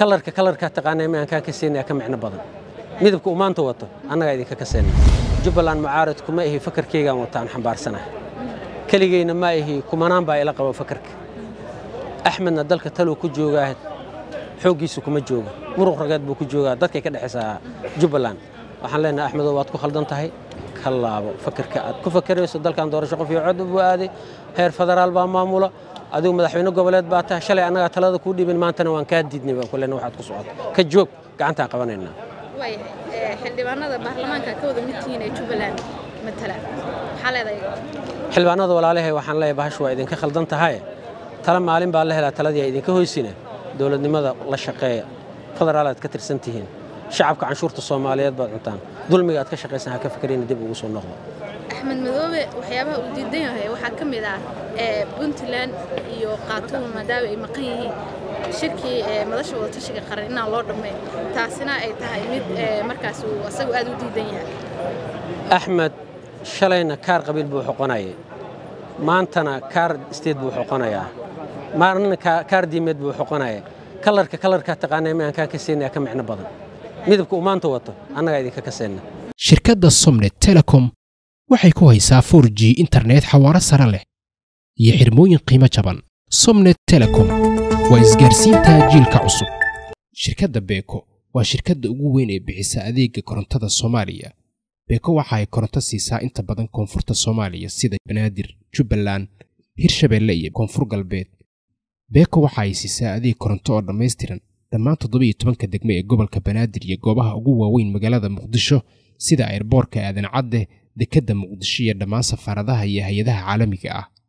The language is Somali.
kalarka kalarkaa taqaanay ma aan kaa ka siinaya ka micno badan midabka uu maanta wato annagaa idinka ka seenay jubbaland mucaarid kuma ihi fakarkaygaan wata aan xambaarsanahay keligayna ma ihi kumanaan baa ila qabo fakarka axmedna dalka taluu ku joogaa xooggiisu kuma jooga muruq rageed buu ku joogaa dadkay ka dhexaysaa jubbaland waxaan leenahay axmedow waad ku khaldan tahay ka laabo fakarka aad ku fakarayso dalkan doorasho qof iyo cod buu aaday heer federaal baa maamula adigu madaxweyne goboleed baa tahay shalay annagaa talada kuu dhiibin maantana waan kaa diidnay baan ku leenahay waxaad ku socoto ka joog gacantaan qabanaynaa waayahay xildhibaanada baarlamaanka ka wada mid tihiin ee jubbaland matala maxaa leedahay xildhibaanada walaalahay waxaan leeyahay bahashu waa idinka khaldan tahay tala maalin baa la helaa taladii idinka hoysina dowladnimada la shaqeeya federaal aad ka tirsan tihiin shacabka canshuurta soomaaliyeed baad cuntaan dulmiga aad ka shaqaysan ha ka fikrina dib ugu soo noqdo axmed madoobe waxyaabaha uu diidan yahay waxaa ka mid ah puntland iyo khaatuum maadaama ay maqan yihiin shirkii madasha wadatashiga qaran inaan loo dhammayn taasina ay tahay mid markaas uu asagu aad u diidan yahay axmed shalayna kaar qabiil buu xoqonayay maantana kaar isteed buu xoqonayaa maalina kaar diimeed buu xoqonaya kalarka kalarkaa taqaanay ma aan kaa ka siinaya ka micno badan midabka uu maanta wato annagaa idinka ka seenna shirkadda somnet telecom waxay ku haysaa 4 g internet xawaaro sare leh iyo xirmooyin qiimo jaban somnet telecom waa isgaarsiinta jiilka cusub shirkadda beeko waa shirkadda ugu weyn ee bixisa adeega korontada soomaaliya beeko waxa ay koronto siisaa inta badan koonfurta soomaaliya sida banaadir jubbaland hirshabeelle iyo koonfur galbeed beeko waxa ay siisaa adeeg koronto oo dhammaystiran dhammaan toddobiiyo tobanka degme ee gobolka banaadir iyo goobaha ugu waaweyn magaalada muqdisho sida ayrboorka aadan cadde dekedda muqdisho iyo dhammaan safaaradaha iyo hay-adaha caalamiga ah